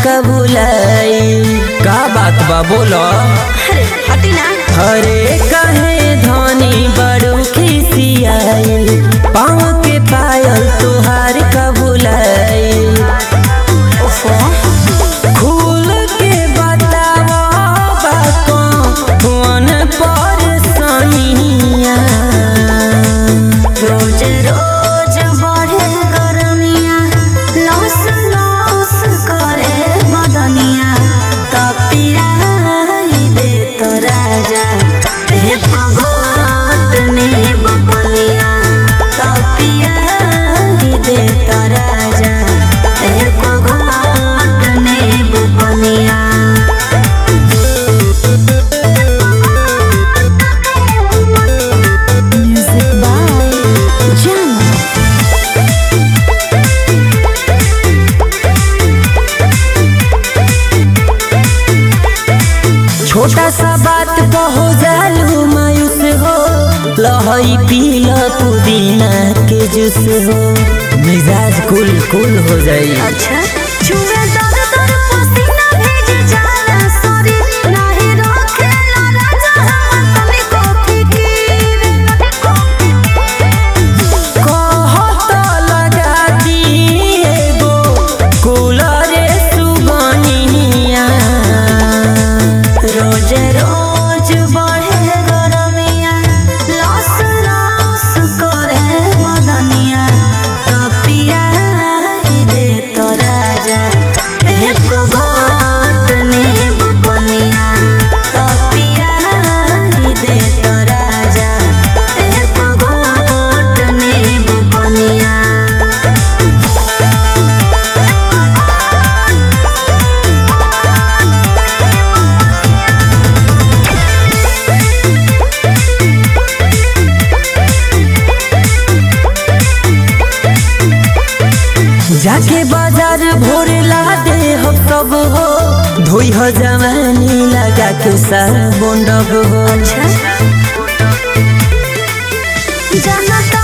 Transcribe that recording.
का भुलाई का बात बा बोलो अरे हटी ना अरे कहे धनी बड़ू खिसियाई पाँव के पायल तुहार का भुलाई ओफो खुल के बतावा बातों फोन पर सनिया रोज रोज बढ़े गरमिया लौस लौस करे बदनिया तपिया दे तो राजा हे भगवत ने बबनिया तपिया दे तो राजा हे भगवत ने बबनिया Music by Jana. छोटा सा बात कहो जालू मायूस हो लहई पील पुदीना के जूस हो मिजाज कुल कुल हो जाई अच्छा छुए दर दर पसीना भेज जाला सॉरी नाही रोकेला राजा हम तनी को फिकीर कहत लगा दी एगो कूलरे सुगनिया रोज रोज बढ़े गरमिया लस लस करे मदनिया तपिया दे तो राजा एक घाट ने बनिया तपिया दे तो राजा एक घाट ने बनिया जाके बाजार भोर ला दे हो सब हो धोई हो जवानी लगा के साबुन डब हो अच्छा जाना